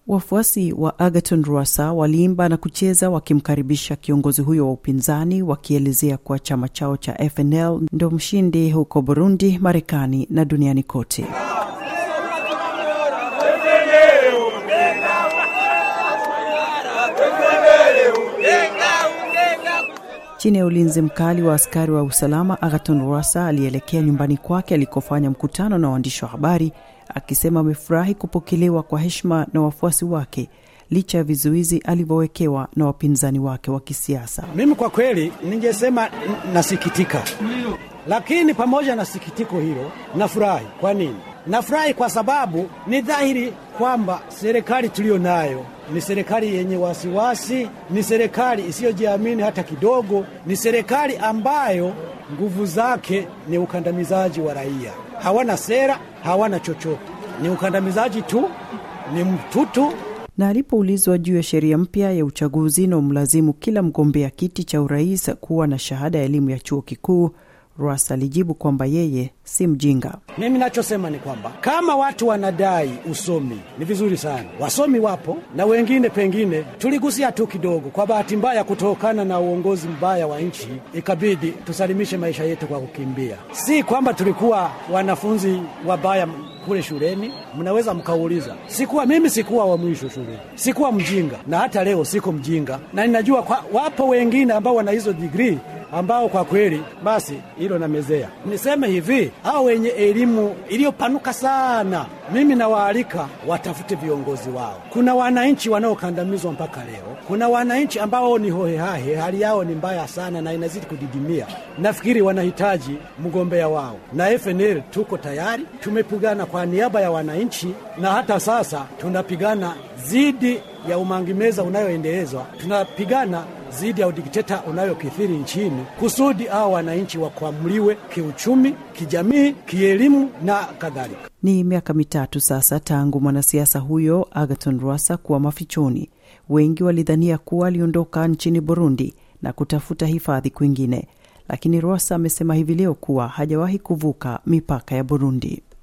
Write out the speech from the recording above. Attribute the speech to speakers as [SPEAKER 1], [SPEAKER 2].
[SPEAKER 1] Wafuasi wa Agaton Rwasa waliimba na kucheza wakimkaribisha kiongozi huyo wa upinzani, wakielezea kuwa chama chao cha FNL ndio mshindi huko Burundi, Marekani na duniani kote. Chini ya ulinzi mkali wa askari wa usalama, Agaton Rwasa alielekea nyumbani kwake alikofanya mkutano na waandishi wa habari, akisema amefurahi kupokelewa kwa heshima na wafuasi wake licha ya vizuizi alivyowekewa na wapinzani wake wa kisiasa.
[SPEAKER 2] Mimi kwa kweli ningesema nasikitika, lakini pamoja na sikitiko hilo nafurahi. Kwa nini nafurahi? Kwa sababu ni dhahiri kwamba serikali tuliyo nayo ni serikali yenye wasiwasi, ni serikali isiyojiamini hata kidogo, ni serikali ambayo nguvu zake ni ukandamizaji wa raia. Hawana sera, hawana chochote, ni ukandamizaji tu, ni mtutu.
[SPEAKER 1] Na alipoulizwa juu ya sheria mpya ya uchaguzi na umlazimu kila mgombea kiti cha urais kuwa na shahada ya elimu ya chuo kikuu, Ras alijibu kwamba yeye si mjinga.
[SPEAKER 2] Mimi nachosema ni kwamba kama watu wanadai usomi ni vizuri sana, wasomi wapo na wengine pengine tuligusia tu kidogo. Kwa bahati mbaya, kutokana na uongozi mbaya wa nchi, ikabidi tusalimishe maisha yetu kwa kukimbia. Si kwamba tulikuwa wanafunzi wabaya kule shuleni. Mnaweza mkauliza, sikuwa mimi, sikuwa wa mwisho shuleni, sikuwa mjinga, na hata leo siko mjinga, na ninajua kwa, wapo wengine ambao wana hizo digrii ambao kwa kweli basi hilo namezea. Niseme hivi, hao wenye elimu iliyopanuka sana, mimi nawaalika watafute viongozi wao. Kuna wananchi wanaokandamizwa mpaka leo, kuna wananchi ambao ni hohehahe, hali yao ni mbaya sana na inazidi kudidimia. Nafikiri wanahitaji mgombea wao, na FNL tuko tayari, tumepigana kwa niaba ya wananchi, na hata sasa tunapigana zidi ya umangimeza unayoendelezwa, tunapigana zidi ya udikteta unayokithiri nchini kusudi hao wananchi wakwamuliwe kiuchumi, kijamii, kielimu na kadhalika.
[SPEAKER 1] Ni miaka mitatu sasa tangu mwanasiasa huyo Agaton Rwasa kuwa mafichoni. Wengi walidhania kuwa aliondoka nchini Burundi na kutafuta hifadhi kwingine, lakini Rwasa amesema hivi leo kuwa hajawahi kuvuka mipaka ya Burundi.